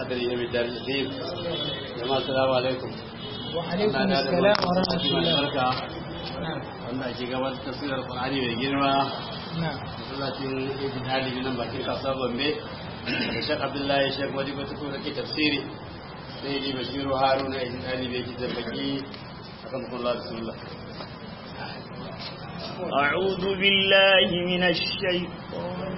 قدره من دار الدين جماعة السلام عليكم وعليكم السلام ورحمة الله barka نعم wanda ake gabatar da tafsirar Qur'ani mai girma نعم masallacin Ibn Ali nan bakin kasuwar Gombe da Sheikh Abdullahi Sheikh Wadi Batu ko ke tafsiri sai ni Bashiru Haruna Ibn Ali bai ki zambaki akan kullu bismillah أعوذ بالله من الشيطان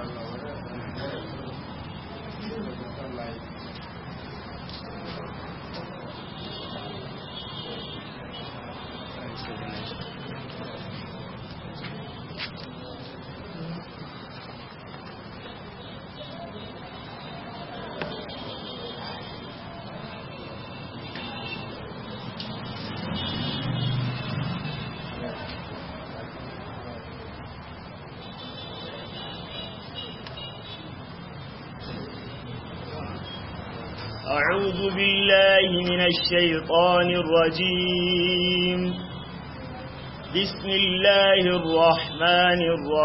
أعوذ بالله من الشيطان الرجيم بسم الله الرحمن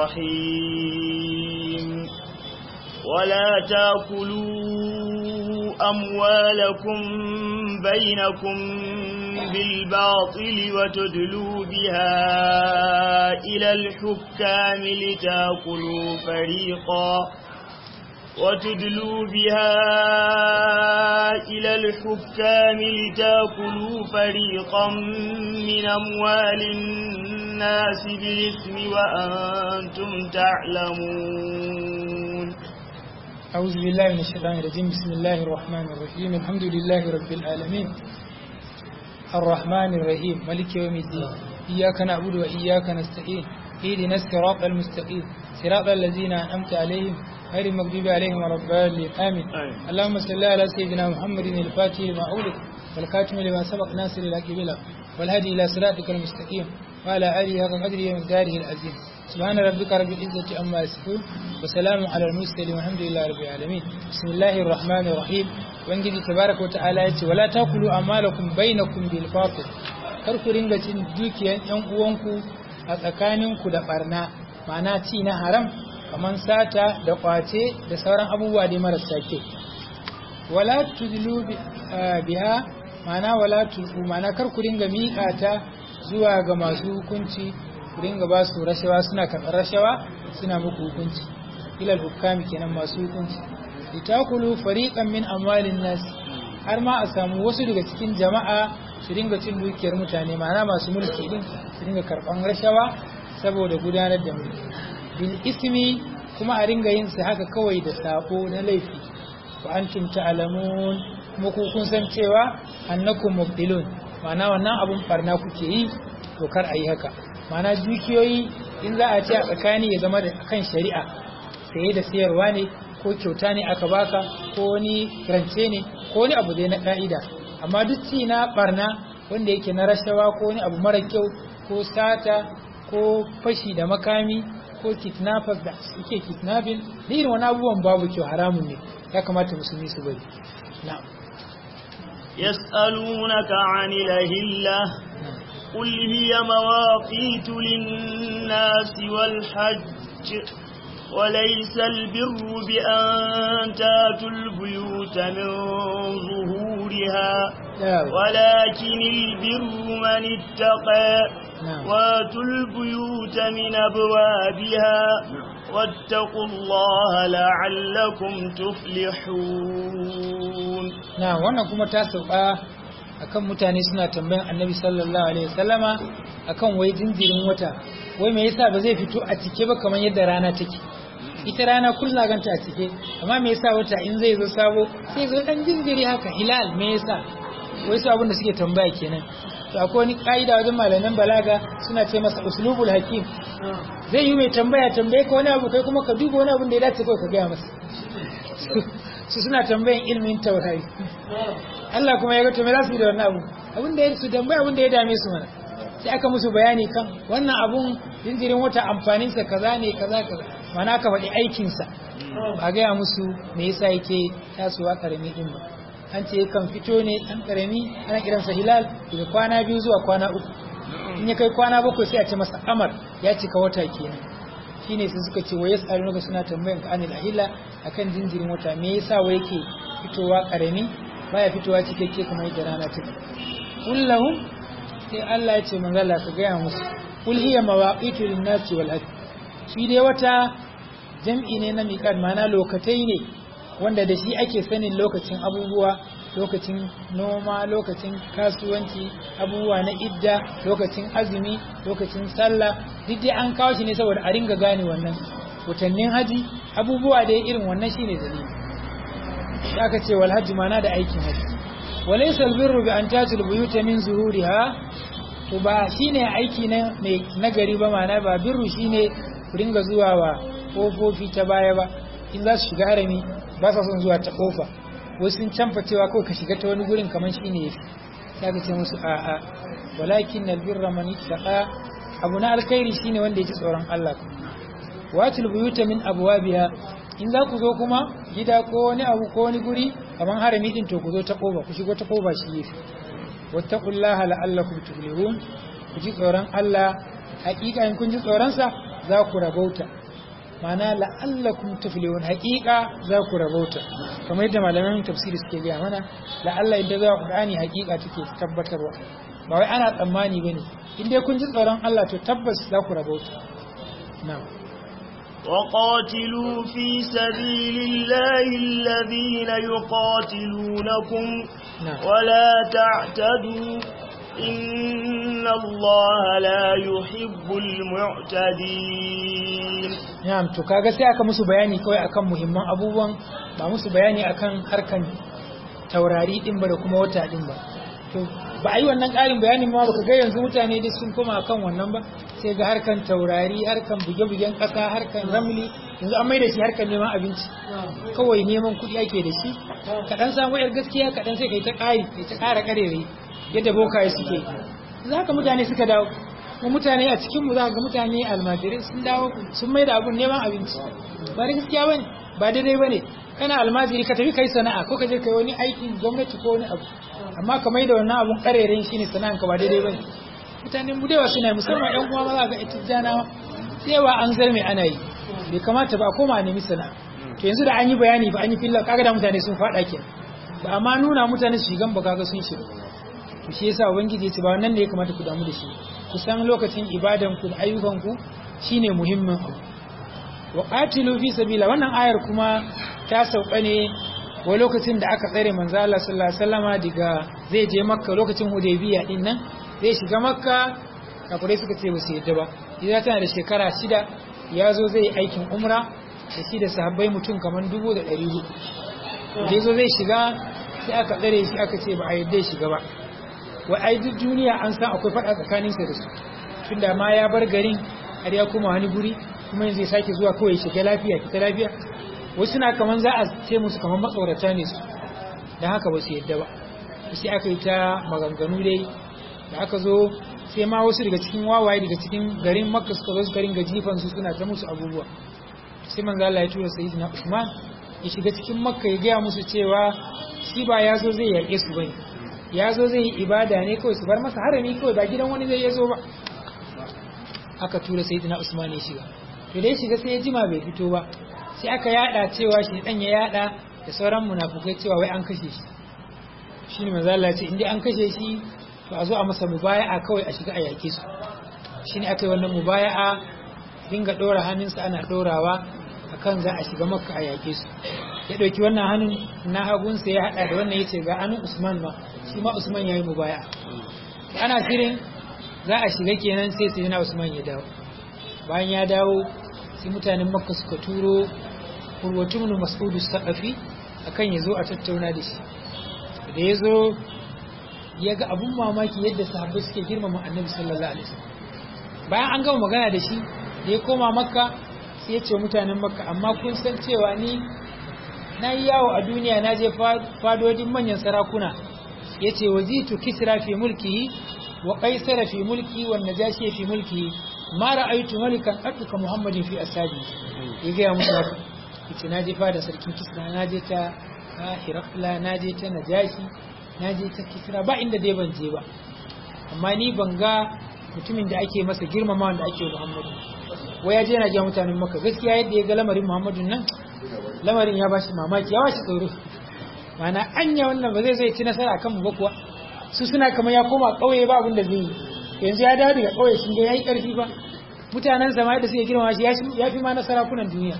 الرحيم ولا تاكلوا أموالكم بينكم بالباطل وتدلوا بها إلى الحكام لتاكلوا فريقاً وتدلوا بها إلى الحكام لتاكلوا فريقا من أموال الناس بالإثم وأنتم تعلمون أعوذ بالله من الشيطان الرجيم بسم الله الرحمن الرحيم الحمد لله رب العالمين الرحمن الرحيم ملك يوم الدين إياك نعبد وإياك نستعين اهدنا الصراط المستقيم صراط الذين أنعمت عليهم غير المغضوب عليهم ولا الضالين آمين آمين. اللهم صل على سيدنا محمد الفاتح لما أغلق والخاتم لما سبق ناصر الحق بالحق والهدي إلى صراطك المستقيم وعلى آله حق قدره ومقداره العظيم سبحان ربك رب العزة عما يصفون وسلام على المرسلين والحمد لله رب العالمين بسم الله الرحمن الرحيم وانجي تبارك وتعالى يتي ولا تاكلوا أموالكم بينكم بالباطل kar ku ringa cin dukiyan ƴan uwanku a tsakaninku da barna ma'ana ci na haram kamar sata da kwace da sauran abubuwa dai marasa kyau wala tudlu bi- ah, biha ma'ana wala tulqu ma'ana kar ku ringa miƙa ta zuwa ga masu hukunci ku ringa ba su rashawa suna karɓar rashawa suna muku hukunci ilal hukami kenan masu hukunci litakulu fariqan min amwalin nas har ma a samu wasu daga cikin jama'a su ringa cin dukiyar mutane ma'ana masu mulki din su ringa karɓan rashawa saboda gudanar da mulki bil ismi kuma a ringa yin su haka kawai da sako na laifi wa antum ta'lamun kuma ku kun san cewa annakum mubdilun ma'ana wannan abun barna kuke yi to kar a yi haka ma'ana dukiyoyi in za a ce a tsakani ya zama da kan shari'a saye da sayarwa ne ko kyauta ne aka baka ko wani rance ne ko wani abu dai na ka'ida amma duk ci na barna wanda yake na rashawa ko wani abu mara kyau ko sata ko fashi da makami ko kidnappers da suke kidnapping da irin wani abubuwan babu kyau haramun ne ya kamata musulmi su bari na'am يسألونك عن الأهلة قل هي مواقيت للناس والحج وليس البر بأن تاتوا البيوت من ظهورها نعم ولكن البر من اتقى نعم واتوا البيوت من أبوابها واتقوا الله لعلكم تفلحون na wannan kuma ta sauka akan mutane suna tambayan annabi sallallahu alaihi wasallama akan wai jinjirin wata wai me yasa ba zai fito a cike ba kamar yadda rana take ita rana kullum ganta a cike amma me yasa wata in zai zo sabo sai zo dan jinjiri haka hilal me yasa wai su abin da suke tambaya kenan to akwai wani ka'ida wajen malaman balaga suna ce masa uslubul hakim zai yi mai tambaya tambaye ka wani abu kai kuma ka duba wani abun da ya dace kawai ka gaya masa su suna tambayan ilmin taurari Allah kuma ya ga to me za su yi da wannan abu abin da ya su tambaya abin da ya dame su mana sai aka musu bayani kan wannan abun jinjirin wata amfaninsa kaza ne kaza kaza mana aka faɗi aikinsa ba gaya musu me yasa yake tasowa karami din ba an ce kan fito ne ɗan karami ana kiransa hilal daga kwana biyu zuwa kwana uku in ya kai kwana bakwai sai a ce masa amar ya cika wata kenan shine sai suka ce wai yasalunaka suna tambayan ka anil ahilla akan jinjirin wata me yasa wai yake fitowa karami baya fitowa cikakke kamar yadda rana take kullahum sai Allah ya ce manzala ka gaya musu kul hiya mawaqitu lin-nasi wal hajj shi dai wata jam'i ne na miqat mana lokatai ne wanda da shi ake sanin lokacin abubuwa lokacin noma lokacin kasuwanci abubuwa na idda lokacin azumi lokacin sallah duk dai an kawo shi ne saboda a ringa gane wannan watannin haji abubuwa da irin wannan shine dalili da aka ce wal hajji mana da aikin haji walaysa albirru bi an tatul buyuta min zuhuriha to ba shine aiki na mai nagari ba mana ba birru shine ku ringa zuwa wa kofofi ta baya ba in za su shiga harami ba sa son zuwa ta kofa wasu sun canfa cewa kawai ka shiga ta wani gurin kamar shine yafi sai ka ce musu a a walakin albirra man ittaqa abu na alkhairi shine wanda ya ji tsoron Allah watul buyuta min abwabiha in za ku zo kuma gida ko wani abu ko wani guri kamar harami din to ku zo ta koba ku shigo ta koba shi yafi wattaqullaha la'allakum tuflihun ku ji tsoron Allah hakika in kun ji tsoron sa za ku rabauta mana la'allakum tuflihun hakika za ku rabauta kamar yadda malaman tafsiri suke gaya mana la'alla idan za Qur'ani hakika take tabbatarwa ba wai ana tsammani bane in dai kun ji tsoron Allah to tabbas za ku rabauta na'am وقاتلوا في سبيل الله الذين يقاتلونكم نعم. ولا تعتدوا إن الله لا يحب المعتدين Na'am to kaga sai aka musu bayani kawai akan muhimman abubuwan ba musu bayani akan harkan taurari din ba da kuma wata din ba to ba a yi wannan ƙarin bayanin ma baka ga yanzu mutane duk sun koma akan wannan ba sai ga harkan taurari harkan buge-bugen ƙasa harkan ramli yanzu an maida shi harkan neman abinci kawai neman kuɗi ake da shi kaɗan samu yar gaskiya kaɗan sai kai ta ƙari kai ta ƙara ƙarere yadda bokaye suke za ka mutane suka dawo kuma mutane a cikin mu za ga mutane almajirai sun dawo sun mai da abun neman abinci ba da gaskiya bane ba daidai bane kana almajiri ka tafi kai sana'a ko ka je kai wani aikin gwamnati ko wani abu amma ka mai da wannan abun kareren shine sana'an ka ba daidai bane mutanen mu dewa suna yi, musamman yan uwa maza ga itijjanawa cewa an zarme ana yi bai kamata ba a koma a nemi sana'a to yanzu da an yi bayani ba an yi filla kaga da mutane sun faɗa kenan ba amma nuna mutane su shigan ba kaga sun shiga to shi yasa ubangiji ya ce ba wannan ne ya kamata ku damu da shi ku san lokacin ibadan ku da ayyukan ku shine muhimmin abu wa qatilu fi sabila wannan ayar kuma ta sauka ne wa lokacin da aka tsare manzo Allah sallallahu alaihi wasallama daga zai je makka lokacin hudaybiya din nan zai shiga makka kafirai suka ce ba su yadda ba idan tana da shekara shida ya zo zai yi aikin umra da shi da sahabbai mutum kamar dubu da ɗari hudu da ya zo zai shiga sai aka tsare shi aka ce ba a yadda ya shiga ba wai ai duk duniya an san akwai faɗa tsakaninsa da su tunda ma ya bar garin har ya koma wani guri kuma yanzu ya sake zuwa kawai shiga lafiya fita lafiya wasu na kaman za a ce musu kaman matsorata ne su don haka ba su yadda ba sai aka yi ta maganganu dai da aka zo sai ma wasu daga cikin wawaye daga cikin garin makka suka zo suka ringa jifan su suna ta musu abubuwa sai manzo Allah ya tura sayyidina Usman ya shiga cikin makka ya gaya musu cewa shi ba ya zo zai yaƙe su bane ya zo zai yi ibada ne kawai su bar masa harami kawai ba gidan wani zai zo ba aka tura sayyidina Usman ya shiga to dai shiga sai ya jima bai fito ba sai aka yada cewa shi dan ya yada da sauran munafukai cewa wai an kashe shi shine manzo Allah ya ce indai an kashe shi to a zo a masa mubaya'a kawai a shiga a yake su shine aka yi wannan mubaya'a dinga dora hannunsa ana dorawa akan za a shiga makka a yake su ya dauki wannan hannun na hagunsa ya hada da wannan yace ga hannun Usman ma shi ma Usman yayi mubaya'a ana shirin za a shiga kenan sai sai na Usman ya dawo bayan ya dawo sai mutanen makka suka turo urwatun mas'udu saqafi akan ya zo a tattauna da shi da ya zo ya ga abun mamaki yadda sahabbai suke girmama annabi sallallahu alaihi wasallam bayan an gama magana da shi da ya koma makka sai ya ce mutanen makka amma kun san cewa ni na yi yawo a duniya na je fadodin manyan sarakuna ya ce wazitu kisra fi mulkihi wa qaisara fi mulki wa najashi fi mulki ma ra'aytu malikan atuka muhammadin fi asabi ya ga musu haka yace na je fada sarkin kisra na je ta hirafla na je ta najashi na je ta kisra ba inda dai ban je ba amma ni ban ga mutumin da ake masa girmama da ake muhammadu wai ya je yana gaya mutanen maka gaskiya yadda ya ga lamarin muhammadun nan lamarin ya bashi mamaki ya bashi tsoro mana anya wannan ba zai zai ci nasara akan mu ba kuwa su suna kamar ya koma ƙauye ba abin da zai yi yanzu ya dawo daga ƙauye sun ga yayi ƙarfi ba mutanen sama da suke girma shi ya fi ma na sarakunan duniya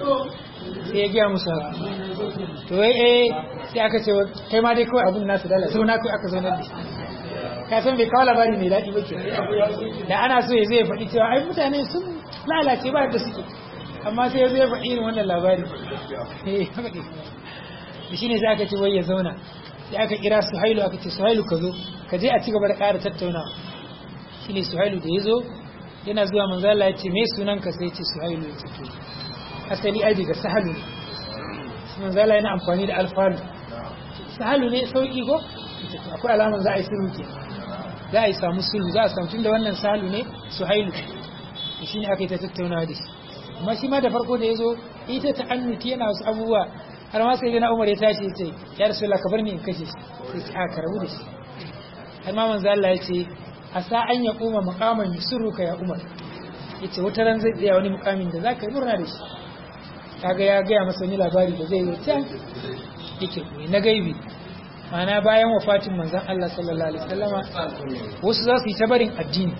sai ya gaya musu haka to wai eh sai aka ce kai ma dai kawai abun nasu dala zauna kai aka zaunar da shi ka san bai kawo labari mai daɗi ba ke da ana so ya zai faɗi cewa ai mutane sun lalace ba da suke amma sai ya zai faɗi irin wannan labari eh haka ne da shine sai aka ce wai ya zauna sai aka kira Suhailu aka ce Suhailu ka zo ka je a ci gaba da ƙara tattaunawa shine Suhailu da ya zo yana zuwa manzo Allah ya ce me sunanka sai ya ce Suhailu ya ce to asali ai daga sahalu ne manzo Allah yana amfani da alfalu sahalu ne sauki ko akwai alamar za a yi sulhu ke za a yi samu sulhu za a samu tunda wannan sahalu ne Suhailu shi ne aka yi ta tattaunawa da shi amma shi ma da farko da ya zo ita ta annuti yana wasu abubuwa har ma sai na Umar ya tashi ya ce ya Rasulullah ka bar ni in kashe shi sai ce a karabu da shi har ma manzo Allah ya ce asa an ya kuma muqaman yusuruka ya Umar yace wata ran zai tsaya wani mukamin da zaka yi murna da shi kaga ya gaya masa wani labari da zai yi can yake koyi na gaibi mana bayan wafatin manzon Allah sallallahu alaihi wasallama wasu za su yi ta barin addini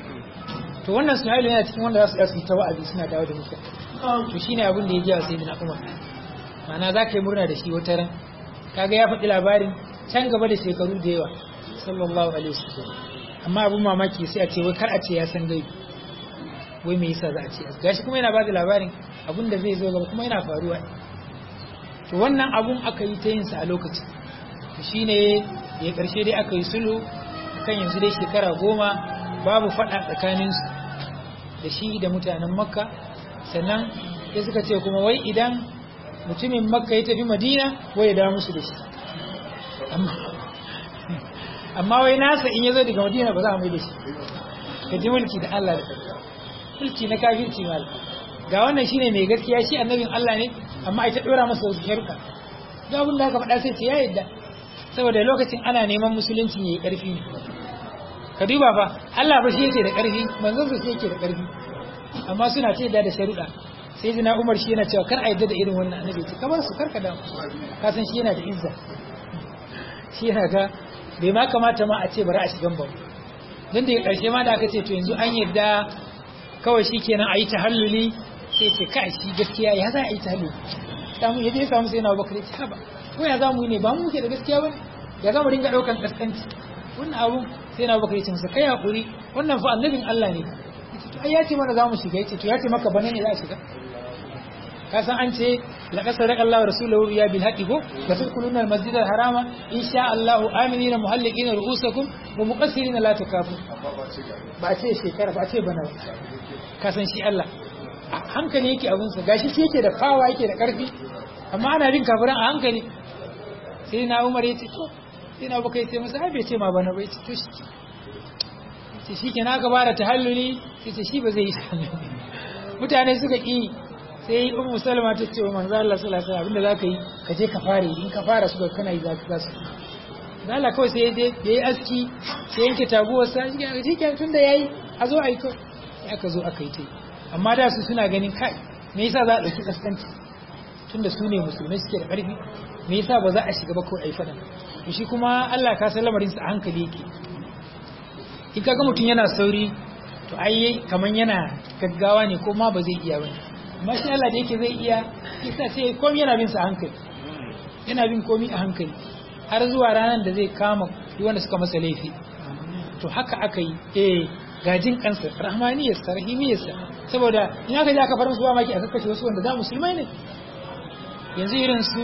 to wannan suhailu yana cikin wanda za su yi ta wa'azi suna dawo da mutane to shine abin da ya ji wa sayyidina Umar mana za ka yi murna da shi wata ran kaga ya faɗi labarin can gaba da shekaru da yawa sallallahu alaihi wasallam amma abin mamaki sai a ce wai kar a ce ya san gaibi wai me yasa za a ce gashi kuma yana bada labarin abin da zai zo gaba kuma yana faruwa to wannan abun aka yi ta yin sa a lokaci to shine ya karshe dai aka yi sulhu kan yanzu dai shekara goma babu fada tsakanin su da shi da mutanen makka sannan sai suka ce kuma wai idan mutumin makka ya tafi madina wai ya dawo musu da shi amma wai nasa in ya zo daga madina ba za a mai da shi ka ji mulki da Allah da mulki na kafirci mal ga wannan shine mai gaskiya shi annabin Allah ne amma ita dora masa wasu sharuɗa ga abin da aka faɗa sai ce ya yadda saboda lokacin ana neman musulunci yayi ƙarfi ne ka duba fa Allah ba shi yake da ƙarfi manzon sa shi yake da ƙarfi amma suna ce da da sharuɗa sai jina Umar shi yana cewa kar a yadda da irin wannan annabi ce kamar su karka da ka san shi yana da izza shi yana ga bai ma kamata ma a ce bari a shigan ba don da ƙarshe ma da aka ce to yanzu an yadda kawai shi kenan a yi tahalluli sai ce kai shi gaskiya ya za a yi tahalluli samu ya je samu sai na bakar ya ce ba ko ya za mu yi ne ba mu ke da gaskiya ba ya za mu dinga ɗaukan ƙasƙanci wannan abun sai na bakar ya ce masa kai haƙuri wannan fa annabin Allah ne to ai ya ce mana za mu shiga ya ce to ya ce maka bane ne za a shiga ka san an ce laqad sadaqa Allahu rasulahu ya bil haqqi ko la tadkhuluna al masjid al harama insha Allah aminina muhalliqina ru'usakum wa muqassirina la tukafu ba ce shekara ba ce bana ka san shi Allah hankali yake abun sa gashi shi yake da fawa yake da karfi amma ana bin kafiran a hankali sai na Umar ya ce to sai na Abubakar ya ce masa ai bai ce ma bana bai ce to shi ce shi kenan aka bada tahalluli sai ce shi ba zai yi tahalluli mutane suka ki sai ummu salama ta ce wa manzo Allah sallallahu alaihi wasallam abinda zaka yi ka je ka fare in ka fara su kana yi zaka zasu da Allah kawai sai je da yi aski sai yanke taguwar sa shi ke tun da yayi a zo ai ko sai aka zo aka yi ta amma da su suna ganin kai me yasa za a dauki kaskanci tunda su ne musulmai suke da karfi me yasa ba za a shiga ba ko ai fada to shi kuma Allah ka san lamarin sa a hankali yake in kaga mutum yana sauri to ai kaman yana gaggawa ne ko ma ba zai iya bane amma shi Allah da yake zai iya yasa sai komai yana bin sa hankali yana bin komai a hankali har zuwa ranar da zai kama duk wanda suka masa laifi to haka aka yi eh gajin kansa rahmaniyarsa rahimiyarsa saboda in aka je aka fara musu ba maki a kakkashe wasu wanda da musulmai ne yanzu irin su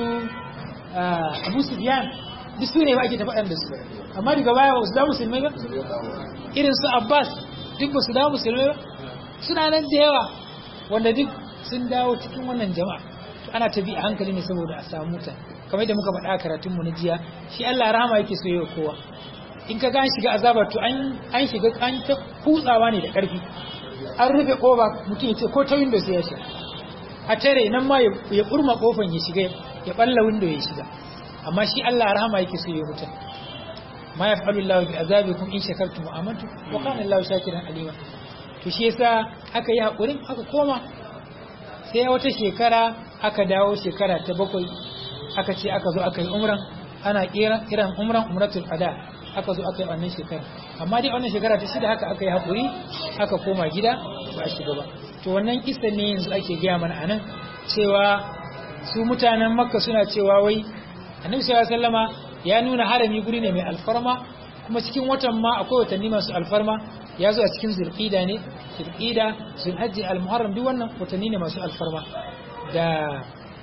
Abu Sufyan duk su ne ba ake ta faɗan da su amma daga baya ba su da musulmai ba irin su Abbas duk ba su da musulmai ba suna nan da yawa wanda duk sun dawo cikin wannan jama'a to ana ta bi a hankali ne saboda a samu mutane kamar da muka faɗa a karatunmu na jiya shi Allah rahama yake so yawa kowa in ka gan shiga azabar to an an shiga an ta kutsawa ne da ƙarfi an rufe kofa mutum ya ce ko ta window sai ya shiga a tare nan ma ya kurma kofan ya shiga ya balla window ya shiga amma shi Allah rahama yake so yawa mutane ma yaf'alu Allah bi azabikum in shakartum wa amantum wa kana Allah shakiran alima to shi yasa aka yi haƙurin aka koma sai wata shekara aka dawo shekara ta bakwai aka ce aka zo aka yi umran ana kiran umran umratul ada aka zo aka yi wannan shekara amma dai wannan shekara ta shida haka aka yi haƙuri aka koma gida ba a shiga ba to wannan kisa ne yanzu ake gaya mana anan cewa su mutanen makka suna cewa wai annabi sallallahu alaihi wasallama ya nuna harami guri ne mai alfarma kuma cikin watan ma akwai watanni masu alfarma ya zo a cikin zulqida ne zulqida zulhajji almuharram duk wannan watanni ne masu alfarma da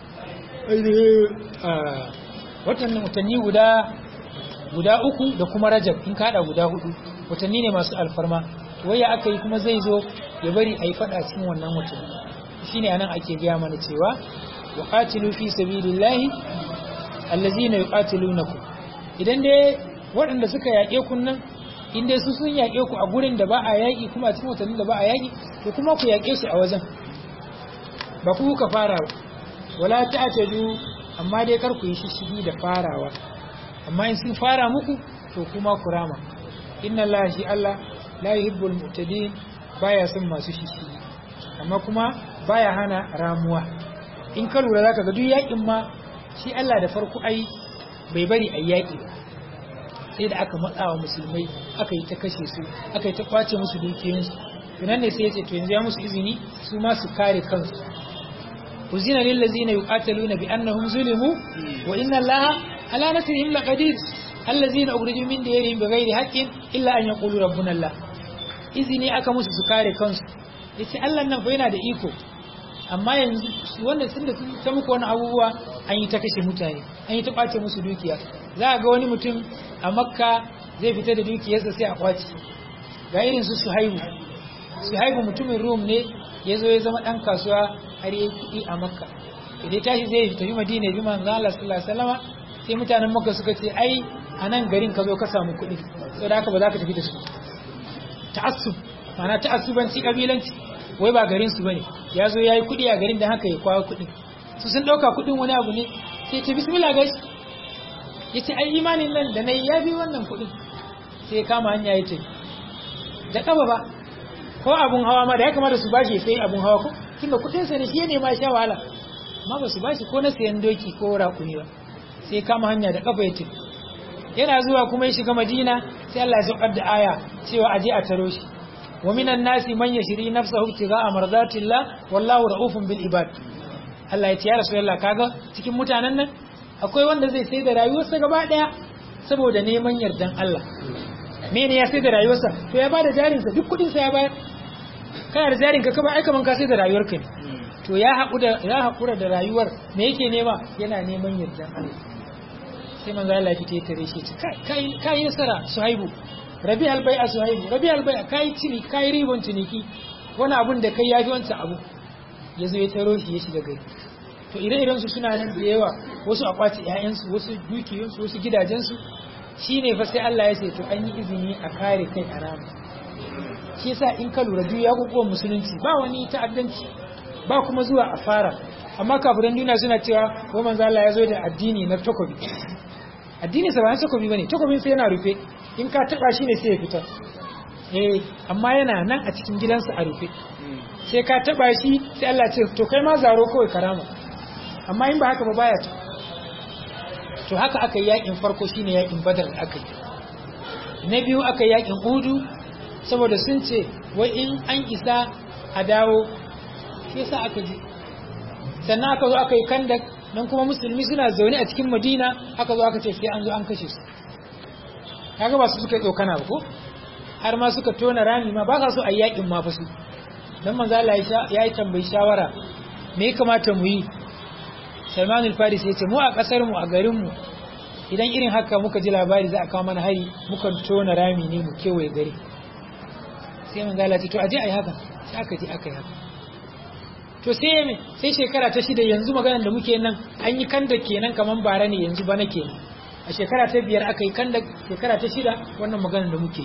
watanni watanni guda guda uku da kuma rajab in kada guda hudu watanni ne masu alfarma waya aka yi kuma zai zo ya bari a yi fada cikin wannan watanni shine anan ake gaya mana cewa wa qatilu fi sabilillahi allazina yuqatilunakum idan dai waɗanda suka yaƙe ku nan in dai su sun yaƙe ku a gurin da ba a yaƙi kuma a cikin watannin da ba a yaƙi to kuma ku yaƙe su a wajen ba ku ka fara ba wala ta'tadu amma dai kar ku yi shishigi da farawa amma in sun fara muku to kuma ku rama inna allaha shi Allah la yuhibbul mu'tadin baya son masu shishigi amma kuma baya hana ramuwa in ka lura zaka ga duk yaƙin ma shi Allah da farko ai bai bari a yaƙi ba sai da aka matsa wa musulmai aka yi ta kashe su aka yi ta kwace musu dukiyoyinsu tunan ne sai ya ce to yanzu ya musu izini su ma su kare kansu uzina lil ladzina yuqataluna bi annahum zulimu wa inna allaha ala nasrihim laqadir allazina ukhriju min diyarihim bighairi haqqin illa an yaqulu rabbuna allah izini aka musu su kare kansu yace Allah nan fa yana da iko amma yanzu wanda sun da ta muku wani abubuwa an yi ta kashe mutane an yi ta kwace musu dukiya za a ga wani mutum a makka zai fita da dukiyarsa sai a kwace ga irin su suhaibu suhaibu mutumin rum ne ya zo ya zama ɗan kasuwa har yi kuɗi a makka idan tashi zai tafi madina ya bi manzo Allah sallallahu alaihi wasallam sai mutanen makka suka ce ai a nan garin ka zo ka samu kuɗi saboda haka ba za ka tafi da su ta'assub ma'ana ta'assubanci kabilanci wai ba garin su bane ya zo yayi kuɗi a garin da haka ya kwawo kuɗi su sun ɗauka kuɗin wani abu ne sai ce bismillah gashi yace ai imanin nan da nayi ya bi wannan kuɗin sai ya kama hanya yace da kaba ba ko abun hawa ma da ya kamata su bashi sai abun hawa ko tunda kuɗin sa ne shi ne ma sha wahala amma ba su bashi ko na sayan doki ko rakuni ba sai ya kama hanya da kafa yace yana zuwa kuma ya shiga Madina sai Allah ya saukar da aya cewa aje a taro shi wa minan nasi man yashri nafsahu ibtigha'a mardatillah wallahu ra'ufun bil ibad Allah ya ce ya Rasulullah kaga cikin mutanen nan akwai wanda zai sai da rayuwarsa gaba daya saboda neman yardan Allah mene ya sai da rayuwarsa to ya bada jarinsa duk kudin sa ya bayar kana da jarin ka kaba ai kaman ka sai da rayuwarka ne to ya haƙura ya haƙura da rayuwar me yake nema yana neman yardan Allah sai manzo Allah ya fite ya tare shi kai kai nasara Suhaibu Rabi albai'a Suhaibu Rabi albai'a kai cini kai ribon ciniki wani abun da kai yafi wancan abu yazo ya taro shi ya shiga gari to ire-iren su suna nan da yawa wasu a kwace ƴaƴansu wasu dukiyoyinsu wasu gidajensu shine fa sai Allah ya ce to an yi izini a kare kai a rama shi yasa in ka lura duk ya guguwa musulunci ba wani ta'addanci ba kuma zuwa a fara amma kafiran duniya suna cewa ko manzo Allah ya zo da addini na takobi addini sa ba na takobi bane takobin sai yana rufe in ka taba shi ne sai ya fita eh amma yana nan a cikin gidansa a rufe sai ka taba shi sai Allah ce to kai ma zaro kawai karama amma in ba haka ba baya ta to haka aka yi yakin farko shine yakin badar da aka yi na biyu aka yi yakin udu saboda sun ce wai in an isa a dawo shi yasa aka ji sannan aka zo aka yi kandak nan kuma musulmi suna zaune a cikin madina aka zo aka ce sai an zo an kashe su kaga ba su suka yi tsokana ba ko har ma suka tona rami ma ba sa so a yakin ma fa su dan manzo Allah ya yi tambayi shawara me ya kamata mu yi Salman al-Farisi ya ce mu a kasar mu a garin mu idan irin haka muka ji labari za a kawo mana hari muka tona rami ne mu kewaye gari sai manzo Allah ya ce to aje ayi haka sai aka je aka yi haka to sai me sai shekara ta shida yanzu maganar da muke nan an yi kanda kenan kaman bara ne yanzu bana kenan a shekara ta biyar aka yi kanda shekara ta shida wannan maganar da muke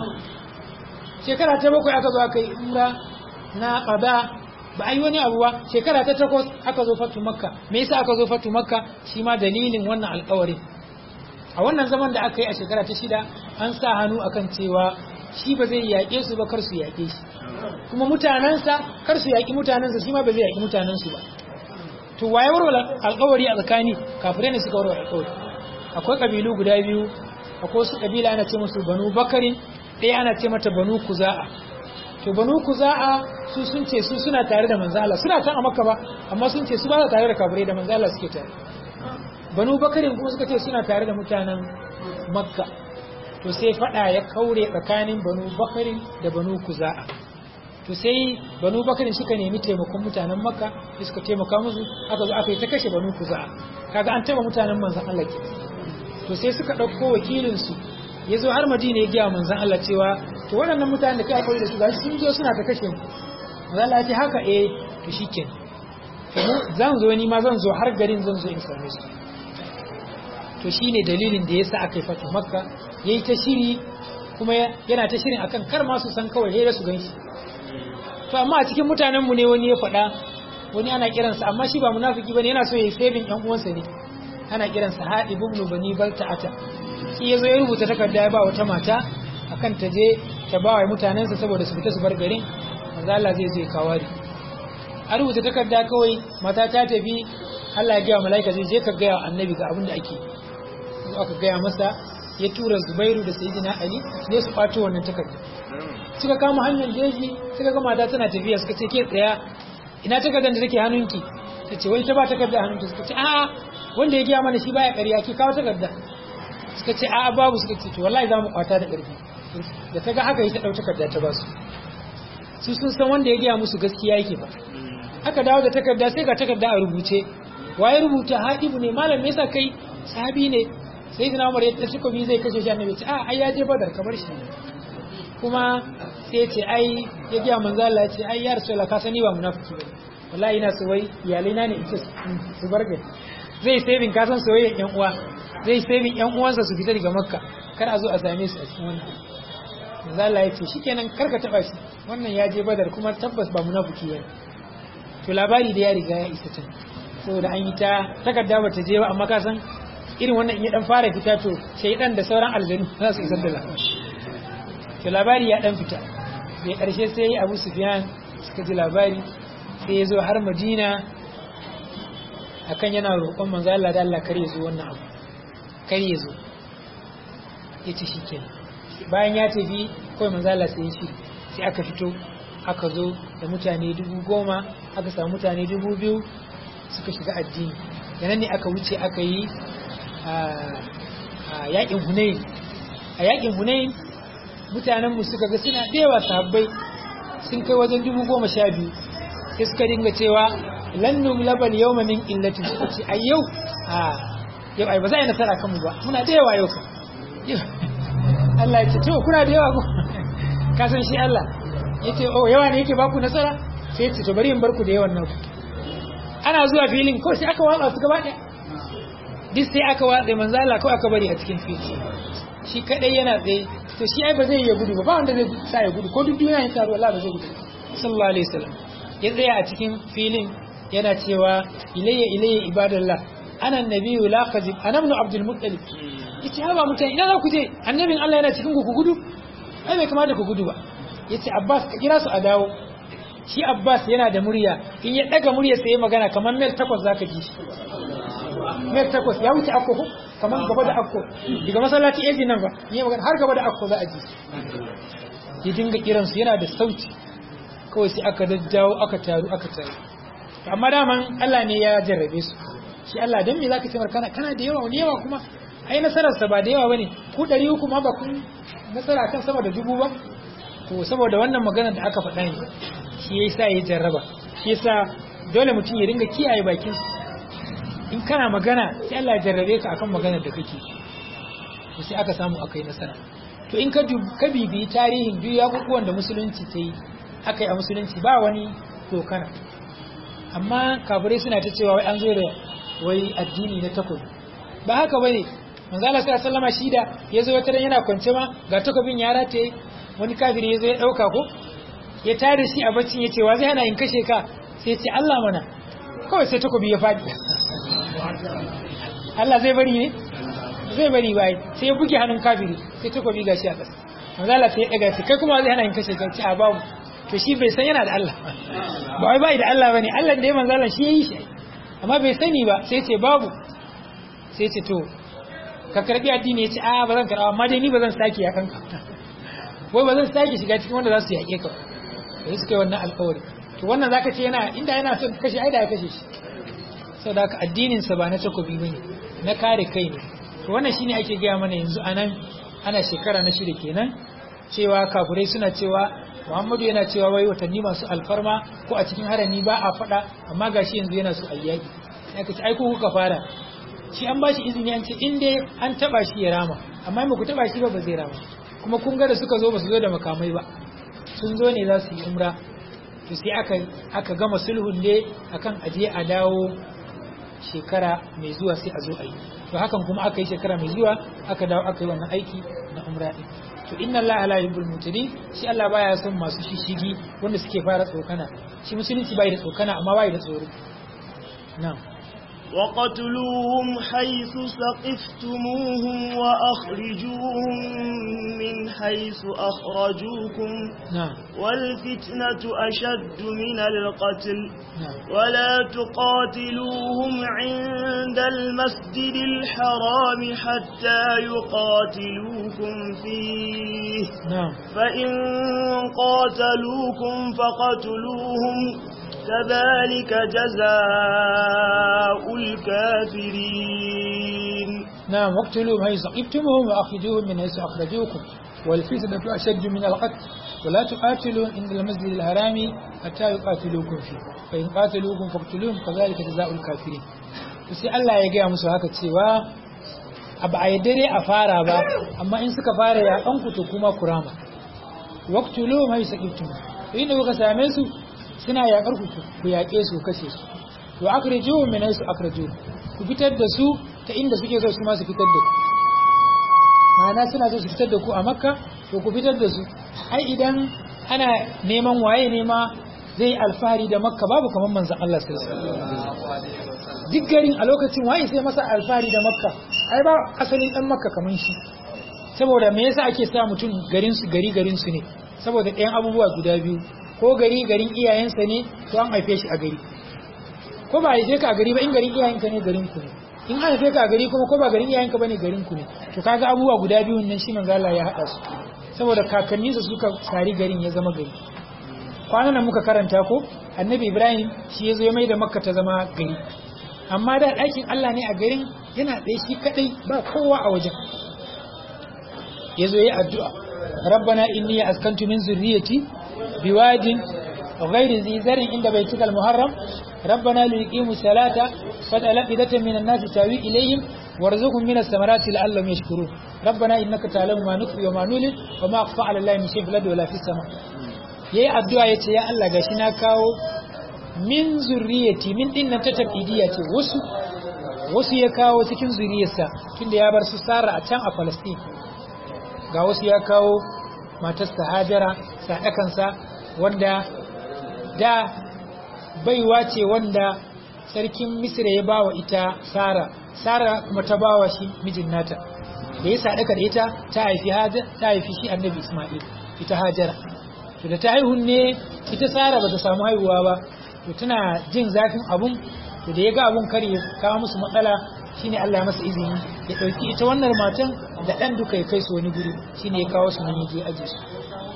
shekara ta bakwai aka zo aka yi umra na qada ba ai wani abu ba shekara ta takwas aka zo fatu makka me yasa aka zo fatu makka shi ma dalilin wannan alƙawarin a wannan zaman da aka yi a shekara ta shida an sa hannu akan cewa shi ba zai yaƙe su ba kar su yaƙe shi kuma mutanensa kar su yaƙi mutanensa shi ma ba zai yaƙi mutanensu ba to waye warware alƙawari a tsakani kafirai ne suka warware alƙawari akwai kabilu guda biyu akwai wasu kabila ana ce musu banu bakarin ɗaya ana ce mata banu kuza'a to banu kuza'a su sun ce su suna tare da manzo Allah suna kan a makka ba amma sun ce su ba tare da kafirai da manzo Allah suke tare banu bakarin kuma suka ce suna tare da mutanen makka to sai fada ya kaure tsakanin banu bakarin da banu kuza'a to sai banu bakarin suka nemi taimakon mutanen makka da suka taimaka musu aka zo aka yi ta kashe banu kuza'a kaga an taba mutanen manzon Allah ke to sai suka dauko wakilin su ya zo har madina ya gaya manzon Allah cewa to waɗannan mutanen da kai akwai da su gashi sun zo suna ta kashe mu manzon Allah ya ce haka eh to shikenan to mu zan zo ni ma zan zo har garin zan zo in same su to shine dalilin da yasa aka yi fatu makka yayi ta shiri kuma yana ta shirin akan kar ma su san kawai sai su ganshi to amma a cikin mutanen mu ne wani ya faɗa wani ana kiransa amma shi ba munafiki bane yana so ya yi saving ɗan uwansa ne ana kiransa Hadib ibn Bani Balta'ata shi yazo ya rubuta takarda ya ba wata mata akan ta je ta ba wa mutanensa saboda su fita su bar garin manzo Allah zai zai kawari a rubuta takarda kawai mata ta tafi Allah ya gaya mala'ika zai je ka gaya annabi ga abin da ake zo aka gaya masa ya tura Zubairu da Sayyidina Ali ne su kwato wannan takarda suka kama hanyar jeji suka ga mata tana tafiya suka ce ke tsaya ina takardar da take hannunki ta ce wani ta ba takarda hannunki suka ce a'a wanda ya gaya mana shi baya ƙarya ki kawo takarda suka ce a'a babu suka ce to wallahi za mu kwata da ƙarfi da ta ga haka yi ta ɗau takarda ta ba su su sun san wanda ya gaya musu gaskiya yake ba aka dawo da takarda sai ga takarda a rubuce waye rubuta haɗibu ne malam me yasa kai sahabi ne sai dina umar ya takobi zai kashe shi annabi ce a ai ya je badar kamar shi kuma sai ya ce ai ya gaya manzo Allah ya ce ai ya rasulullah ka sani ba munafiki ba wallahi ina so wai iyalai na ne ita su barga zai saving ka san soyayyen yan uwa zai saving yan uwansa su fita daga makka kar a zo a same su a cikin wannan manzo Allah ya ce shikenan kar ka taba shi wannan ya je badar kuma tabbas ba munafiki bane to labari da ya riga ya isa can saboda an yi ta takarda bata je ba amma ka san irin wannan in ya dan fara fita to shaydan da sauran aljanu za su isar da labari to labari ya dan fita da karshe sai yi Abu Sufyan suka ji labari sai ya zo har Madina akan yana roƙon manzo Allah da Allah kar ya zo wannan abu kar ya zo yace shikenan bayan ya tafi kawai manzo Allah sai ya shi sai aka fito aka zo da mutane dubu goma aka samu mutane dubu biyu suka shiga addini yanan ne aka wuce aka yi a yakin hunayin a yakin hunayin mutanenmu suka ga suna ɗewa sahabbai sun kai wajen dubu goma sha biyu sai suka dinga cewa lannu labal yau min illati suka ce a yau a yau ai ba za a yi nasara kanmu ba muna da yawa yau Allah ya ce to kuna da yawa ko ka san shi Allah ya ce oh yawa ne yake baku nasara sai ya ce to bari in barku da yawan nan ana zuwa filin kawai sai aka watsa su gaba ɗaya duk sai aka watsa manzo Allah kawai aka bari a cikin fili shi kadai yana tsaye to shi ai ba zai iya gudu ba ba wanda zai sa ya gudu ko duk duniya ya taru Allah ba zai gudu sallallahu alaihi wasallam ya tsaya a cikin filin yana cewa ilayya ilayya ibadallah ana nabiyyu la kadhib ana ibn abdul muttalib yace ha ba mutane ina za ku je annabin Allah yana cikin ku ku gudu ai bai kamata ku gudu ba yace Abbas ka kira su a dawo shi Abbas yana da murya in ya daga murya sai magana kamar mil takwas zaka ji mil takwas ya wuce akko ko kamar gaba da akko daga masallaci eji nan ba ni magana har gaba da akko za a ji ya dinga kiran su yana da sauti kawai sai aka daddawo aka taru aka taru amma daman Allah ne ya jarrabe su shi Allah dan me zaka ce kana kana da yawa wani yawa kuma ai nasarar sa ba da yawa bane ku 300 ma ba kun nasara kan sama da dubu ba to saboda wannan magana da aka faɗa ne shi yasa ya jarraba shi yasa dole mutum ya dinga kiyaye bakin in kana magana sai Allah ya jarrabe ka akan maganar da kake to sai aka samu akai nasara to in ka ka bibiyi tarihin duk yakukuwan da musulunci ta yi akai a musulunci ba wani dokana amma kafirai suna ta cewa wai an zo da wai addini na takobi ba haka bane manzo Allah sallallahu alaihi wasallam shi da yazo wata ran yana kwance ma ga takobin ya rataye wani kafiri yazo ya dauka ko ya tare shi a baccin yace wa zai hana in kashe ka sai ya ce Allah mana kawai sai takobi ya fadi Allah zai bari ne zai bari bai sai ya buge hannun kafiri sai takobi gashi a ƙasa manzo Allah sai ya daga shi kai kuma zai hana in kashe ka ce a babu to shi bai san yana da Allah ba wai bai da Allah bane Allah da ya manzo Allah shi yayi shi amma bai sani ba sai ce babu sai ce to ka karbi addini ya ce a ba zan karba amma dai ni ba zan sake ya kanka wai ba zan sake shiga cikin wanda za su yaƙe ka sai suka yi wannan alƙawari to wannan zaka ce yana inda yana son kashe ai da ya kashe shi saboda haka addinin sa ba na takobi bane na kare kai ne to wannan shine ake gaya mana yanzu anan ana shekara na shida kenan cewa kafirai suna cewa Muhammadu yana cewa wai watanni masu alfarma ko a cikin harami ba a faɗa amma gashi yanzu yana so ayyaki aka ce ai ko kuka fara shi an bashi izini an ce in dai an taba shi ya rama amma in ku taba shi ba ba zai rama kuma kun ga da suka zo ba su zo da makamai ba sun zo ne za su yi umra to sai aka aka gama sulhun ne akan aje a dawo shekara mai zuwa sai a zo a yi to hakan kuma aka yi shekara mai zuwa aka dawo aka yi wannan aiki na umra din to inna Allah la yuhibbul mutadin shi Allah baya son masu shishigi wanda suke fara tsokana shi musulunci bai da tsokana amma bai da tsoro na'am وقتلوهم حيث ثقفتموهم وأخرجوهم من حيث أخرجوكم نعم والفتنة أشد من القتل نعم ولا تقاتلوهم عند المسجد الحرام حتى يقاتلوكم فيه نعم فإن قاتلوكم فقتلوهم كذلك جزاء الكافرين نعم واقتلوهم حيث ثقفتموهم وأخرجوهم من حيث أخرجوكم والفتنة أشد من القتل ولا تقاتلوا عند المسجد الحرام حتى يقاتلوكم فيه فإن قاتلوكم فاقتلوهم كذلك جزاء الكافرين sai Allah ya gaya musu haka cewa abu a dare a fara ba amma in suka fara ya ɗan ku to kuma kurama waqtulu ma yusaqiftum to inda kuka same su suna yaƙar ku ku yaƙe su kashe su to akhrijuhum min haythu akhrijuhum ku fitar da su ta inda suke so su ma su fitar da ku ma'ana suna so su fitar da ku a makka to ku fitar da su ai idan ana neman waye nema zai yi alfahari da makka babu kamar manzan Allah sallallahu alaihi wasallam duk garin a lokacin waye sai masa alfahari da makka ai ba asalin dan makka kamar shi saboda me yasa ake sa mutum garin su gari garin su ne saboda ɗayan abubuwa guda biyu ko gari garin iyayensa ne to an haife shi a gari ko ba haife ka a gari ba in garin iyayenka ne garin ku ne in an haife ka a gari kuma ko ba garin iyayenka bane garin ku ne to kaga abubuwa guda biyu nan shi manzo Allah ya hada su saboda kakanni su suka sari garin ya zama gari kwanan nan muka karanta ko annabi Ibrahim shi ya zo ya mai da Makka ta zama gari amma da ɗakin Allah ne a garin yana ɗaya shi kadai ba kowa a wajen ya zo ya addu'a rabbana inni askantu min zurriyati biwadin غير ذي زرع عند بيتك المحرم ربنا ليقيموا الصلاة فاجعل أفئدة من الناس تهوي إليهم وارزقهم من الثمرات لعلهم يشكرون ربنا إنك تعلم ما نخفي وما نعلن وما أخفى على الله من شيء في الأرض ولا في السماء yayi addu'a yace ya Allah gashi na kawo min zurriyati min din nan ta tabidiyya ce wasu wasu ya kawo cikin zuriyarsa tunda ya bar su Sara a can a Palestine ga wasu ya kawo matarsa Hajara sadakansa wanda da baiwa ce wanda sarkin misira ya bawa ita sara sara kuma ta bawa shi mijin nata da ya sadaka da ita ta haifi ta haifi shi annabi isma'il ita hajara to da ta haihu ne ita sara bata samu haihuwa ba to tana jin zafin abun to da ya ga abun kar ya kawo musu matsala shine Allah ya masa izini ya dauki ita wannan matan da dan duka ya kai su wani guri shine ya kawo su nan ya je aje su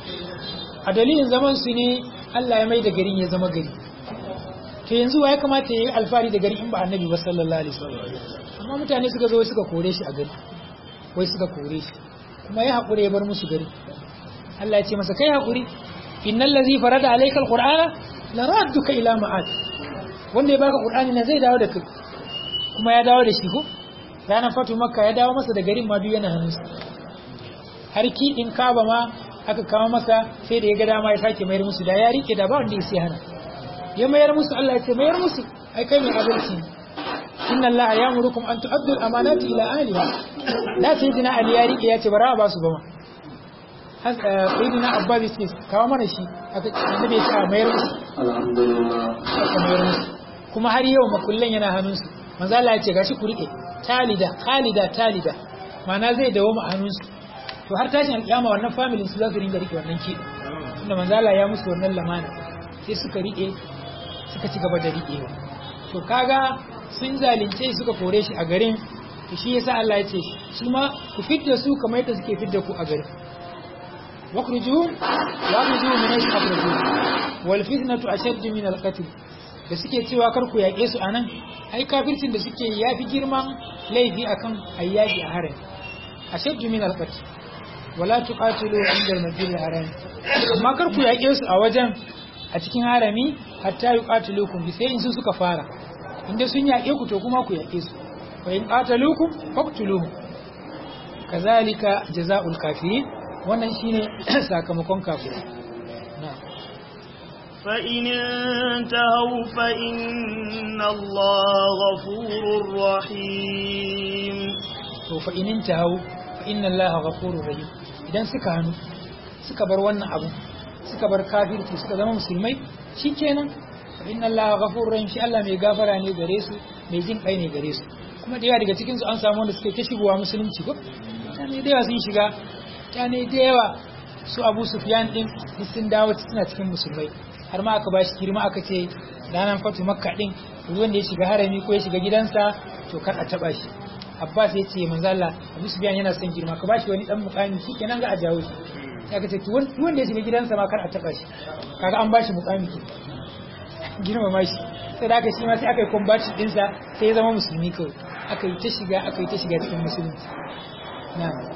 a dalilin zaman su ne Allah ya mai da garin ya zama gari to yanzu wa ya kamata ya yi alfahari da gari in ba annabi ba sallallahu alaihi wasallam amma mutane suka zo suka kore shi a gari wai suka kore shi kuma ya haƙura ya bar musu gari Allah ya ce masa kai haƙuri innal ladhi farada alayka alqur'ana la radduka ila ma'ad wanda ya baka qur'ani na zai dawo da kai kuma ya dawo da shi ko ranar fatu makka ya dawo masa da garin ma duk yana hannunsa har ki in kaba ma aka kawo masa sai da ya ga dama ya sake mayar musu da ya rike da ba wanda ya sai hana ya mayar musu Allah ya ce mayar musu ai kai mai adalci inna Allah ya'murukum an tu'addu al-amanati ila ahliha da sayyidina Ali ya rike ya ce bara ba su ba ma har sayyidina Abbas ya ce kawo mana shi aka annabi ya ce a mayar musu alhamdulillah aka mayar musu kuma har yau makullan yana hannunsu manzo Allah ya ce gashi ku rike talida khalida talida ma'ana zai dawo mu a hannunsu to har tashin alƙiyama wannan family su za su ringa rike wannan ki tunda manzala ya musu wannan lamana sai suka rike suka ci gaba da riƙewa to kaga sun zalunce suka kore shi a garin to shi yasa Allah ya ce su ma ku fidda su kamar yadda suke fidda ku a garin wakhrujuhum wa akhrijuhum min haythu akhrajuhum wal fitnatu ashadd min al qatl da suke cewa kar ku yaƙe su anan ai kafircin da suke yafi girman laifi akan ayyaki a harin ashadd min al qatl wala tuqatilu inda al masjid al haram amma kar ku yaƙe su a wajen a cikin harami hatta yuqatilukum bi sai in su suka fara inda sun yaƙe ku to kuma ku yaƙe su fa in qataluukum faqtuluhum kazalika jazaa'ul kafirin wannan shine sakamakon kafirai na'am فإن انتهوا فإن الله غفور رحيم to fa in intahu fa inna allaha ghafurur rahim idan suka hanu suka bar wannan abu suka bar kafirci suka zama musulmai shikenan fa inna allaha ghafurur rahim shi Allah mai gafara ne gare su mai jin kai ne gare su kuma da yawa daga cikin su an samu wanda suke ta shigowa musulunci ko mutane da yawa sun shiga mutane da yawa su Abu Sufyan din sun dawo suna cikin musulmai har ma aka bashi girma aka ce ranar fatu makka din ruwan da ya shiga harami ko ya shiga gidansa to kar a taba shi Abbas ya ce manzo Allah Abu Sufyan yana son girma ka bashi wani dan mukami shikenan ga a jawo shi sai aka ce to wanda ya shiga gidansa ma kar a taba shi kaga an bashi mukami ke girmama shi sai da aka shi ma sai aka yi combatin dinsa sai ya zama musulmi kawai aka yi ta shiga aka yi ta shiga cikin musulunci na'am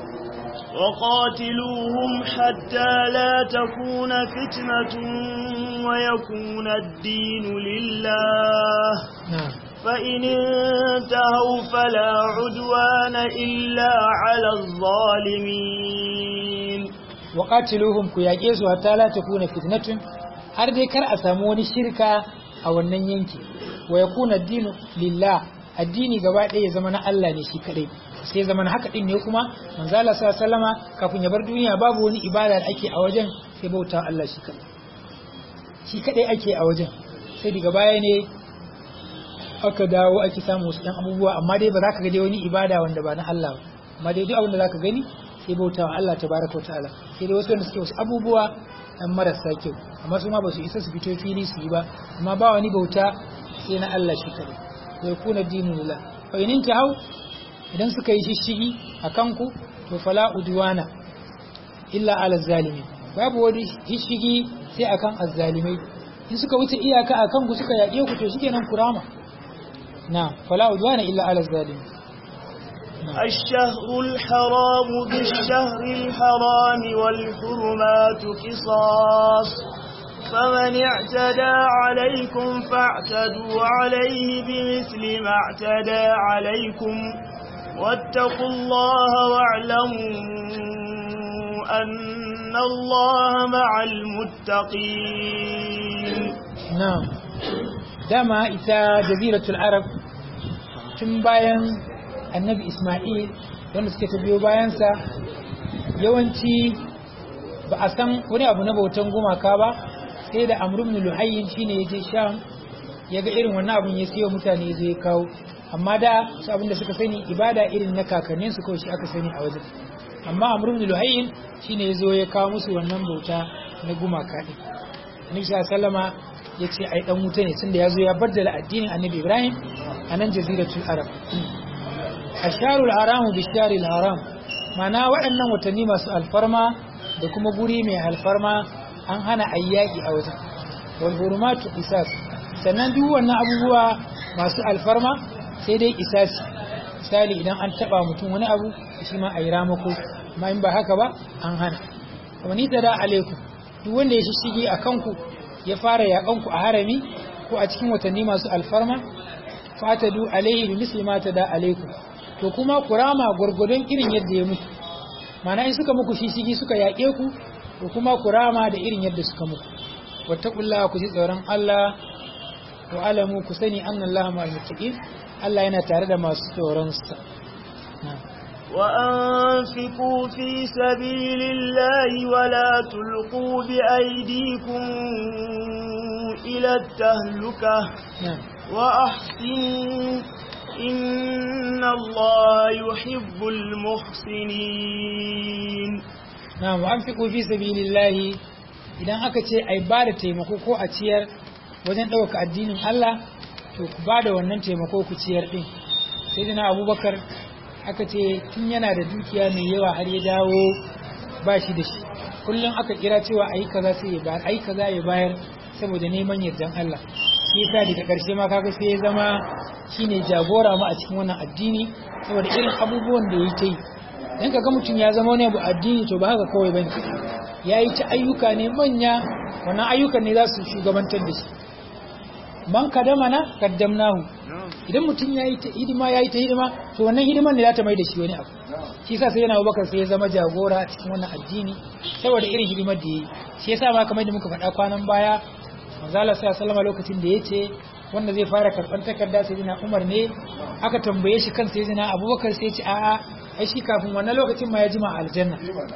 وقاتلوهم حتى لا تكون فتنة ويكون الدين لله na'am فإن انتهوا فلا عدوان إلا على الظالمين waqatiluhum ku yaƙe su hatta la takuna fitnatun har dai kar a samu wani shirka a wannan yanki wa yakuna ad-dinu lillah addini gaba ɗaya ya zama na Allah ne shi kadai sai ya zama na haka din ne kuma manzo Allah sallallahu alaihi wasallama kafin ya bar duniya babu wani ibada da ake a wajen sai bauta Allah shi kadai shi kadai ake a wajen sai daga baya ne aka dawo ake samu wasu ɗan abubuwa amma dai ba za ka ga dai wani ibada wanda ba na Allah ba amma dai duk abin da za ka gani sai bauta wa Allah tabaraka wa ta'ala sai dai wasu wanda suke wasu abubuwa ɗan marasa kyau amma su ma ba su isa su fito fili su yi ba amma ba wani bauta sai na Allah shi kadai wa yakuna dinu lillah fa in hau idan suka yi shishigi a kanku to fala udwana illa ala zalimin babu wani shishigi sai akan azzalimai in suka wuce iyaka a kanku suka yaƙe ku to shikenan kurama na fala udwana illa ala zalimin الشهر الحرام بالشهر الحرام والحرمات قصاص فمن اعتدى عليكم فاعتدوا عليه بمثل ما اعتدى عليكم واتقوا الله واعلموا أن الله مع المتقين na'am dama ita jaziratul arab tun bayan annabi isma'il wanda suke ta biyo bayansa yawanci ba a san wani abu na bautan gumaka ba sai da amru ibn luhayyin shine yaje sham ya ga irin wannan abun ya siyo mutane ya zo ya kawo amma da su abin da suka sani ibada irin na kakannin su kawai shi aka sani a wajen amma amru ibn luhayyin shine ya zo ya kawo musu wannan bauta na gumaka din annabi sallama ya ce ai dan wuta ne tunda ya zo ya baddala addinin annabi ibrahim a nan jaziratul arab asharul haramu bisharil haram mana waɗannan watanni masu alfarma da kuma guri mai alfarma an hana ayyaki a wajen wal hurumatu qisas sannan duk wannan abubuwa masu alfarma sai dai qisasi misali idan an taba mutum wani abu shi ma ayi ramako amma in ba haka ba an hana wani tada alaikum duk wanda ya shige a kanku ya fara yaƙanku a harami ko a cikin watanni masu alfarma fatadu alaihi bi misli ma tada alaikum to kuma kurama gurgudun irin yadda ya muku mana in suka muku shishigi suka yaƙe ku to kuma kurama da irin yadda suka muku wattaqullaha ku ji tsoron Allah wa alamu ku sani annallaha ma'al muttaqin Allah yana tare da masu tsoron sa وأنفقوا في سبيل الله ولا تلقوا بأيديكم إلى التهلكة نعم وأحسنوا إن الله يحب المحسنين نعم وأنفقوا في سبيل الله idan aka ce ai ba da taimako ko a ciyar wajen ɗauka addinin Allah to ku ba da wannan taimako ku ciyar ɗin sai dina abubakar aka ce tun yana da dukiya mai yawa har ya dawo ba shi da shi kullum aka kira cewa ayi kaza sai ya bayar ayi kaza ya bayar saboda neman yardan Allah shi yasa daga ƙarshe ma kaga sai ya zama shine jagora mu a cikin wannan addini saboda irin abubuwan da ya ta yi dan kaga mutum ya zama wani abu addini to ba haka kawai bane ya yi ta ayyuka ne manya wannan ayyukan ne za su shugabantar da shi man kadama na kaddamnahu idan mutum ya yi ta hidima ya yi ta hidima to wannan hidiman ne za ta mai da shi wani abu shi sa sai yana abubakar sai ya zama jagora a cikin wannan addini saboda irin hidimar da ya yi shi yasa ma kamar da muka faɗa kwanan baya manzala sai sallama lokacin da ya ce wanda zai fara karɓar takarda sai jina umar ne aka tambaye shi kan sai jina abubakar sai ce a'a ai shi kafin wannan lokacin ma ya jima a aljanna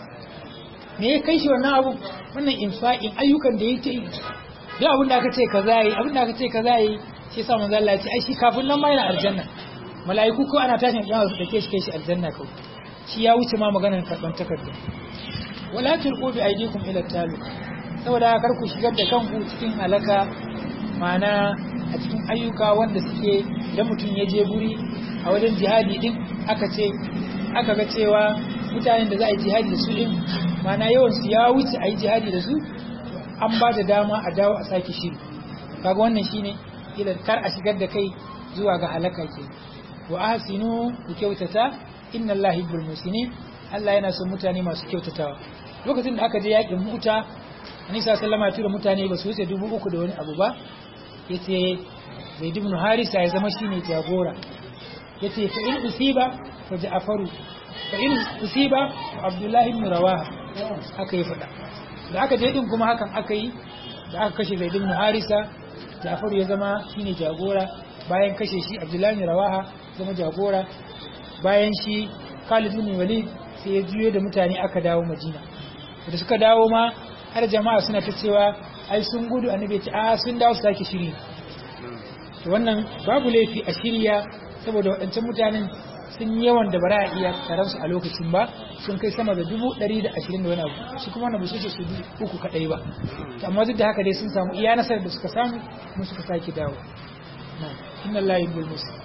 me ya kai shi wannan abu wannan infa'in ayyukan da ya ta yi duk abin da aka ce kaza yi abin da aka ce kaza yi shi yasa manzo Allah ya ce ai shi kafin nan ma yana aljanna mala'iku ko ana tashin kiyama su dake shi kai shi aljanna kawai shi ya wuce ma maganar karban takardu wala tulqu bi aydikum ila taluk saboda kar ku shigar da kanku cikin halaka ma'ana a cikin ayyuka wanda suke idan mutum ya je guri a wajen jihadi din aka ce aka ga cewa mutanen da za a yi jihadi da su din ma'ana yawan su ya wuce a yi jihadi da su an ba da dama a dawo a sake shiri kaga wannan shine ila kar a shigar da kai zuwa ga halaka ke wa ahsinu ku kyautata inna allahi yuhibbul musinin Allah yana son mutane masu kyautatawa lokacin da aka je yakin muta Annabi sallallahu alaihi tura mutane ba su wuce dubu uku da wani abu ba yace Zaid ibn Harisa ya zama shine jagora yace fa in usiba fa Ja'faru fa in usiba fa Abdullah ibn Rawaha haka ya faɗa da aka je din kuma hakan aka yi da aka kashe Zaid ibn Harisa Ja'far ya zama shine jagora bayan kashe shi Abdullah ibn Rawaha zama jagora bayan shi Khalid ibn Walid sai ya juyo da mutane aka dawo Madina da suka dawo ma har jama'a suna ta cewa ai sun gudu annabi ya ce a sun dawo su sake shiri to wannan babu laifi a shirya saboda waɗancan mutanen sun yi yawan da bara a iya taron su a lokacin ba sun kai sama da dubu ɗari da ashirin da wani abu su kuma wannan ba su ce su uku kaɗai ba amma duk da haka dai sun samu iya nasarar da suka samu kuma suka sake dawo inna Allah yuhibbul muslimin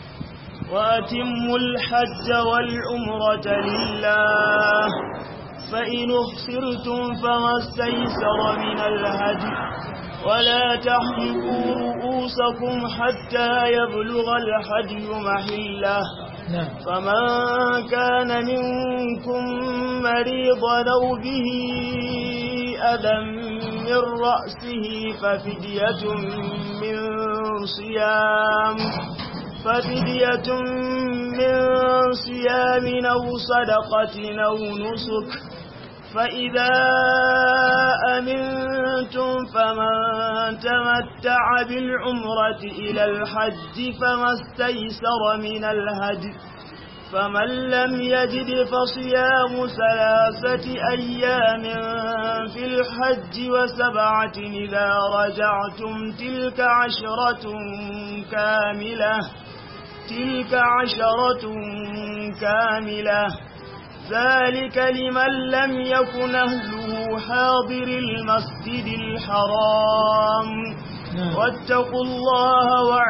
وأتموا الحج والعمرة لله فإن اخسرتم فما استيسر من الهدي ولا تحلقوا رؤوسكم حتى يبلغ الهدي محله نعم فمن كان منكم مريضا أو به أذى من رأسه ففدية من صيام ففدية من صيام أو صدقة أو نسك فإذا أمنتم فمن تمتع بالعمرة إلى الحج فما استيسر من الهدي فمن لم يجد فصيام ثلاثة أيام في الحج وسبعة إذا رجعتم تلك عشرة كاملة تلك عشرة كاملة ذلك لمن لم يكن أهله حاضر المسجد الحرام نعم. واتقوا الله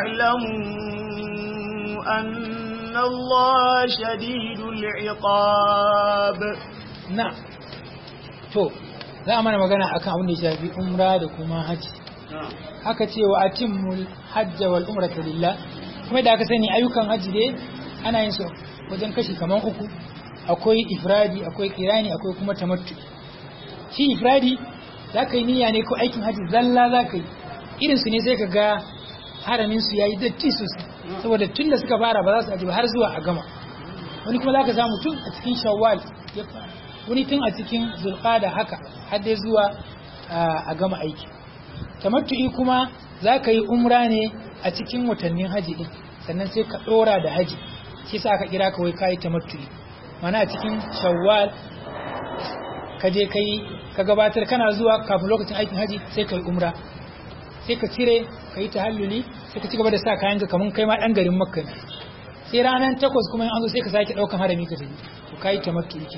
واعلموا أن الله شديد العقاب na to za a mana magana akan abin da ya shafi umra da kuma hajji aka ce wa atimmul hajja wal umrata lillah kuma da aka sani ayyukan hajji dai ana yin su wajen kashi kaman uku akwai ifradi akwai kirani akwai kuma tamattu shi ifradi za ka yi niyya ne ko aikin hajji zalla za ka yi irin su ne sai ka ga haramin su yayi datti sosai saboda tun da suka fara ba za su aji ba har zuwa a gama wani kuma za ka samu tun a cikin shawwal ya fara wani tun a cikin zulqada haka har dai zuwa ah, a gama aiki tamattu'i kuma za ka yi umra ne a cikin watannin haji din sannan sai ka dora da haji shi sa aka kira ka wai kai tamattu'i mana a cikin shawwal ka je kai ka gabatar kana zuwa kafin lokacin aikin haji sai ka yi umra sai ka cire ka yi tahalluli sai ka ci gaba da sa kayan ka kaman kai ma dan garin makka ne sai ranar takwas kuma in an zo sai ka sake daukan harami ka tafi to kai tamattu'i kenan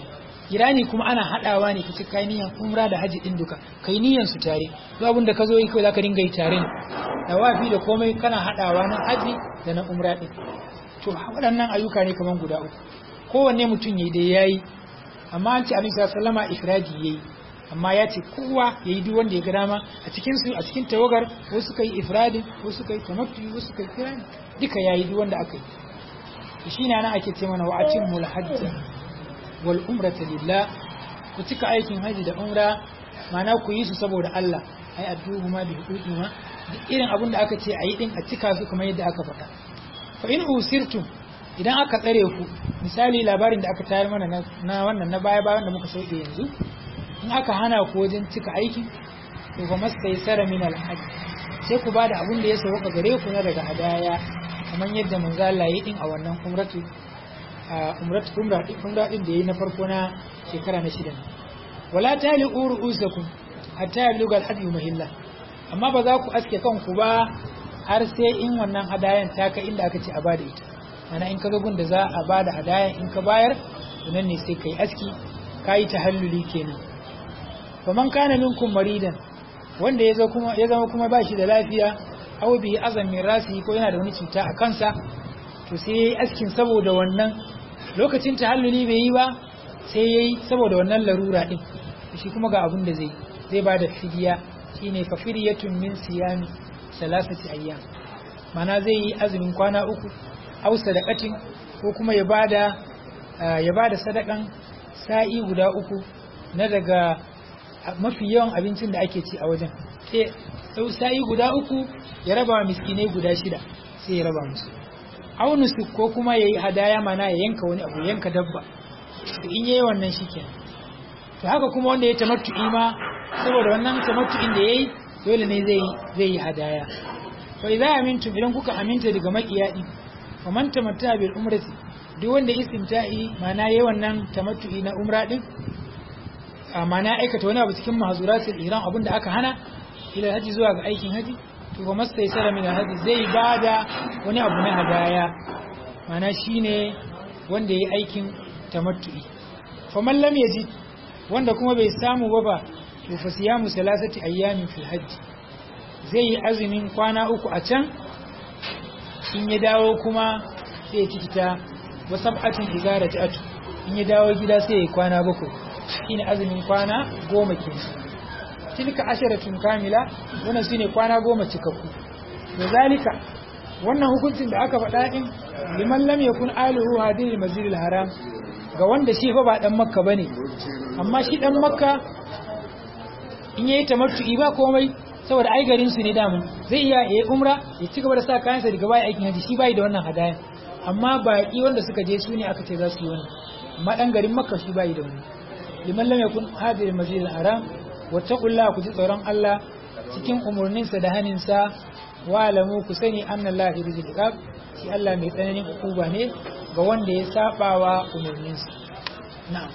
kirani kuma ana hadawa ne kace kai niyan umra da haji din duka kai niyan su tare duk abin da ka zo yi kai zaka dinga yi tare ne dawafi da komai kana hadawa na haji da na umra din to waɗannan ayyuka ne kaman guda uku kowanne mutum yayi da yayi amma an ce annabi sallama ifradi yayi amma ya ce kowa yayi duk wanda ya ga dama a cikin su a cikin tawagar wasu kai ifradin wasu kai tamattu wasu kai kirani duka yayi duk wanda aka yi shi ne ana ake ce mana wa atimul hajja wal umrata lillah ku cika aikin haji da umra mana ku yi su saboda Allah ai addu'u ma bi huquqi ma duk irin abin da aka ce a yi din a cika su kamar yadda aka faɗa fa in usirtum idan aka tsare ku misali labarin da aka tayar mana na wannan na baya bayan da muka sauke yanzu in aka hana ku wajen cika aikin to fa mastaysara min al hajj sai ku bada abin da ya sauka gare ku na daga hadaya kamar yadda manzo Allah ya din a wannan umratu umratu umra din umra din da yayi na farko na shekara na shida wala tali urusakum hatta yabluga al-hadi mahilla amma ba za ku aske kanku ba har sai in wannan hadayan ta kai inda aka ce a bada ita ana in kaga gun da za a bada hadayan in ka bayar nan ne sai kai aski kai tahalluli kenan faman kana minkum maridan wanda ya kuma ya zama kuma ba shi da lafiya aw bihi azam min rasi ko yana da wani cuta a kansa to sai yayi askin saboda wannan lokacin tahalluli bai yi ba sai yayi saboda wannan larura din shi kuma ga abin da zai zai bada fidiya shine fa fidyatun min siyami salasati ayyam mana zai yi azumin kwana uku aw sadaqatin ko kuma ya bada ya bada sadakan sa'i guda uku na daga mafi yawan abincin da ake ci a wajen sai sa'i guda uku ya raba wa miskinai guda shida sai ya raba musu aunusu ko kuma ya yi hadaya mana ya yanka wani abu yanka dabba to in yayi wannan shikenan to haka kuma wanda ya tamattu'i ma saboda wannan tamattu'in da yayi dole ne zai zai yi hadaya to idza amintum idan kuka aminta daga makiyadi fa man tamatta bil umrati duk wanda istimta'i mana yayi wannan tamattu'i na umra din mana aikata wani abu cikin mahzuratul ihram abinda aka hana ila haji zuwa ga aikin haji to ba masta yasara min haji zai bada wani abu na hadaya mana shine wanda yayi aikin tamattu'i fa man lam yajid wanda kuma bai samu ba ba to fa siyamu salasati ayyamin fil hajj zai yi azumin kwana uku a can in ya dawo kuma sai ya cikita wa sab'atin idza raja'atu in ya dawo gida sai ya kwana bakwai shine azumin kwana goma kenan tilka asharatun kamila wannan shine kwana goma cikakku da zalika wannan hukuncin da aka faɗa din liman lam yakun alihu hadiril masjidil haram ga wanda shi fa ba dan makka bane amma shi dan makka in yayi tamattu'i ba komai saboda ai garin su ne damun zai iya yayi umra ya ci gaba da sa kayansa daga bai aikin haji shi bai da wannan hadaya amma baki wanda suka je su ne aka ce za su yi wannan amma dan garin makka shi bai da wannan liman lam yakun hadiril masjidil haram wattaqullaha ku ji tsoron Allah cikin umurninsa da haninsa wa alamu ku sani anna Allah yurizul iqab shi Allah mai tsananin hukuma ne ga wanda ya sabawa umurninsa na'am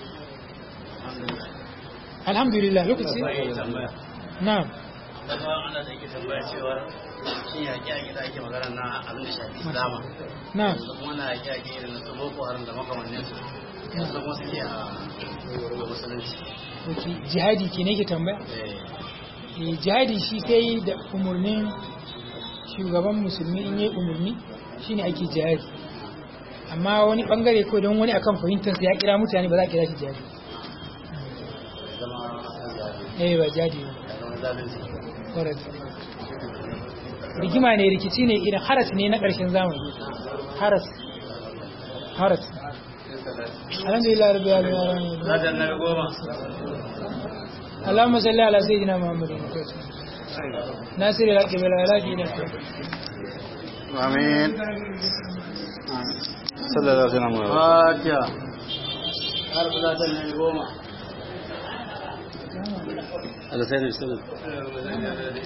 alhamdulillah lokaci na'am daga ana da yake tambaya cewa shi yaƙi a gida ake magana na abin da shafi islama na'am kuma na yaƙi a gida na boko haram da makamannin su yanzu kuma suke a musulunci okay jihadi ke ne ke tambaya eh jihadi shi sai da umurnin shugaban musulmi in yi umurni shine ake jihadi amma wani bangare ko don wani akan fahimtar ya kira mutane ba za a kira shi jihadi eh ba jihadi ba correct rigima ne rikici ne irin haras ne na ƙarshen zamani haras haras alhamdulillah rabbil alamin Rajar na goma. اللهم صل على سيدنا محمد ناصر الحق بالعلاج آمين صلى الله عليه وسلم Fatiha. Har rajar na goma. على سيدنا